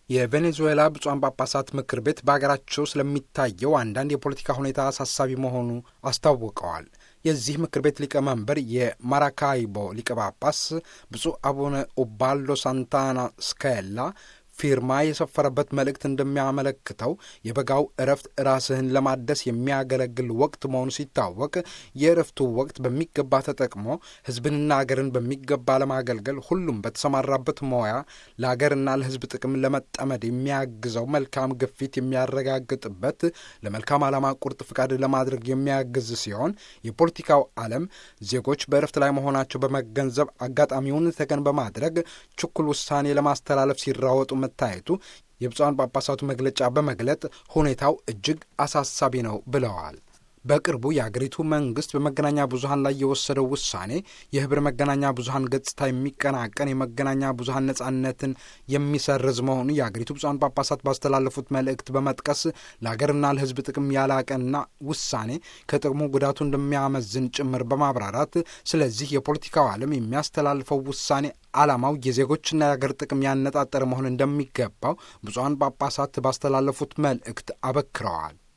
የቬኔዙዌላ ብፁዓን ጳጳሳት ምክር ቤት በሀገራቸው ስለሚታየው አንዳንድ የፖለቲካ ሁኔታ አሳሳቢ መሆኑ አስታውቀዋል። የዚህ ምክር ቤት ሊቀመንበር የማራካይቦ ሊቀ ጳጳስ ብፁዕ አቡነ ኡባልዶ ሳንታና ስካላ ፊርማ የሰፈረበት መልእክት እንደሚያመለክተው የበጋው እረፍት ራስህን ለማደስ የሚያገለግል ወቅት መሆኑ ሲታወቅ የእረፍቱ ወቅት በሚገባ ተጠቅሞ ሕዝብንና አገርን በሚገባ ለማገልገል ሁሉም በተሰማራበት ሙያ ለአገርና ለሕዝብ ጥቅም ለመጠመድ የሚያግዘው መልካም ግፊት የሚያረጋግጥበት ለመልካም ዓላማ ቁርጥ ፍቃድ ለማድረግ የሚያግዝ ሲሆን የፖለቲካው ዓለም ዜጎች በእረፍት ላይ መሆናቸው በመገንዘብ አጋጣሚውን ተገን በማድረግ ችኩል ውሳኔ ለማስተላለፍ ሲራወጡ መታየቱ የብፁዓን ጳጳሳቱ መግለጫ በመግለጥ ሁኔታው እጅግ አሳሳቢ ነው ብለዋል። በቅርቡ የአገሪቱ መንግስት በመገናኛ ብዙኃን ላይ የወሰደው ውሳኔ የህብረ መገናኛ ብዙኃን ገጽታ የሚቀናቀን የመገናኛ ብዙኃን ነጻነትን የሚሰርዝ መሆኑ የአገሪቱ ብፁዓን ጳጳሳት ባስተላለፉት መልእክት በመጥቀስ ለአገርና ለሕዝብ ጥቅም ያላቀና ውሳኔ ከጥቅሙ ጉዳቱ እንደሚያመዝን ጭምር በማብራራት ስለዚህ የፖለቲካው ዓለም የሚያስተላልፈው ውሳኔ ዓላማው የዜጎችና የአገር ጥቅም ያነጣጠረ መሆን እንደሚገባው ብፁዓን ጳጳሳት ባስተላለፉት መልእክት አበክረዋል።